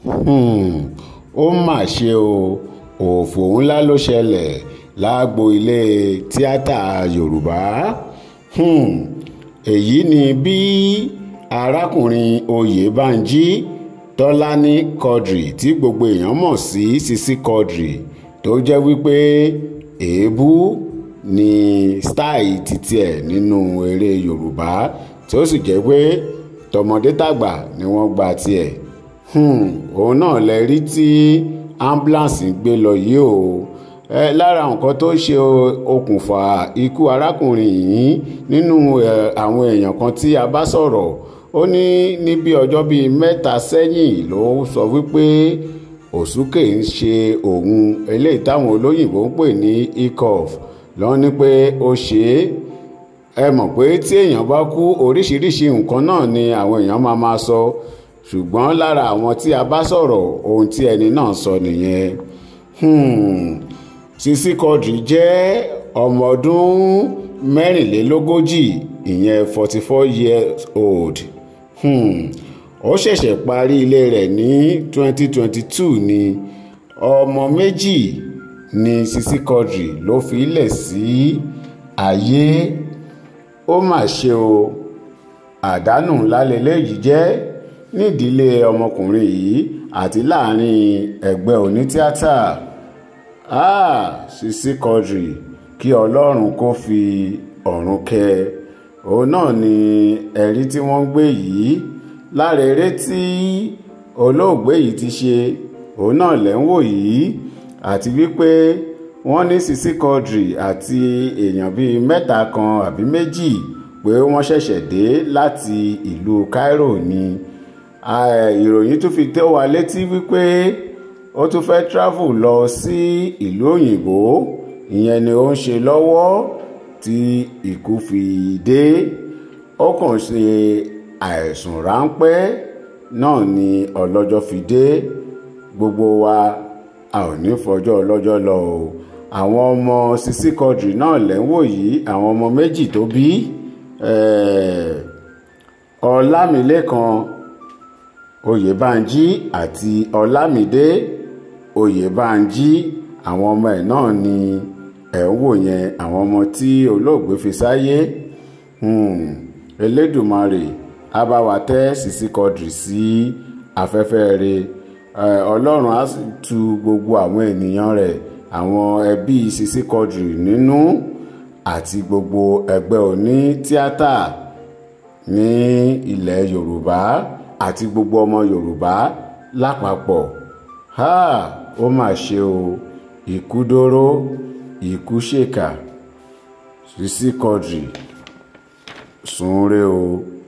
um ó mà ṣe o òfò ńlá ló ṣẹlẹ̀ lágbo ilé tíátà yorùbá um èyí ni bí arákùnrin oyèbánjí tọ́lání quadri tí gbogbo èèyàn mọ̀ sí sisi quadri tó jẹ́ wípé èébú ni style títí ẹ̀ nínú eré yorùbá tí ó sì jẹ́ pé tọmọdé tàgbà ni wọ́n gba tiẹ̀ um òun náà lẹ rí tí ambulance gbé lọ yìí o ẹ lára nǹkan tó ṣe okùnfà ikú arákùnrin yìí nínú àwọn èèyàn kan tí a bá sọ̀rọ̀ ó ní ní bí ọjọ́ bíi mẹ́ta sẹ́yìn ló sọ wípé òsúkè ń ṣe òun eléyìí táwọn olóyìnbó ń pè ní ecof lọ́n ní pé ó ṣe é ẹ mọ̀ pé tí èèyàn bá kú oríṣiríṣi nǹkan náà ni àwọn èèyàn máa máa sọ ṣùgbọ́n lára àwọn tí a bá sọ̀rọ̀ ohun tí ẹni náà sọ nìyẹn hmm. Sisi Quadri jẹ́ ọmọ ọdún mẹ́rìnlélógójì ìyẹn forty four years old hmm. ó ṣẹ̀ṣẹ̀ parí ilé rẹ̀ ní twenty twenty two ni ọmọ méjì ni Sisi Quadri ló fi lẹ̀ sí ayé ó mà ṣe o àdánù ńlá lélẹ́yìí jẹ́ nídìílé ọmọkùnrin yìí àti láàrin ẹgbẹ́ onítíátà ah Sisi Quadri kí ọlọ́run kó fi ọ̀run kẹ́ òun náà ni ẹ̀rí tí wọ́n gbé yìí lára eré tí olóògbé yìí ti ṣe òun náà lẹ́ ń wò yìí àti wípé wọ́n ní Sisi Quadri àti èèyàn bíi mẹ́ta kan àbí méjì pé wọ́n ṣẹ̀ṣẹ̀ dé láti ìlú Cairo ni ìròyìn tún fi tó wa létí wípé ó tún fẹ́ travel lọ sí ìlú òyìnbó ìyẹn ni ó ń ṣe lọ́wọ́ tí ikú fi dé ó kàn ṣe àìsùn ráńpẹ́ náà ni ọlọ́jọ́ fi dé gbogbo wa a ò ní fọjọ́ ọlọ́jọ́ lọ o àwọn ọmọ Sisi Quadri náà lẹ́ ń wò yìí àwọn ọmọ méjì tó bí ọlámilẹ́kan oyèbánjí àti ọlámídé oyèbánjí àwọn ọmọ ẹ̀ náà ni ẹ̀ ń wò yẹn àwọn ọmọ tí olóògbé fi sáyé elédùmarè á bá wa tẹ́ Sisi Quadri sí afẹ́fẹ́ rẹ̀ ọlọ́run á tu gbogbo àwọn ènìyàn rẹ̀ àwọn ẹbí Sisi Quadri nínú àti gbogbo ẹgbẹ́ oní tíátà ní ilẹ̀ yorùbá àti gbogbo ọmọ yorùbá lápapọ̀ ha ó mà ṣe o ikú dóró ikú ṣèkà Sisi Quadri sùn re o.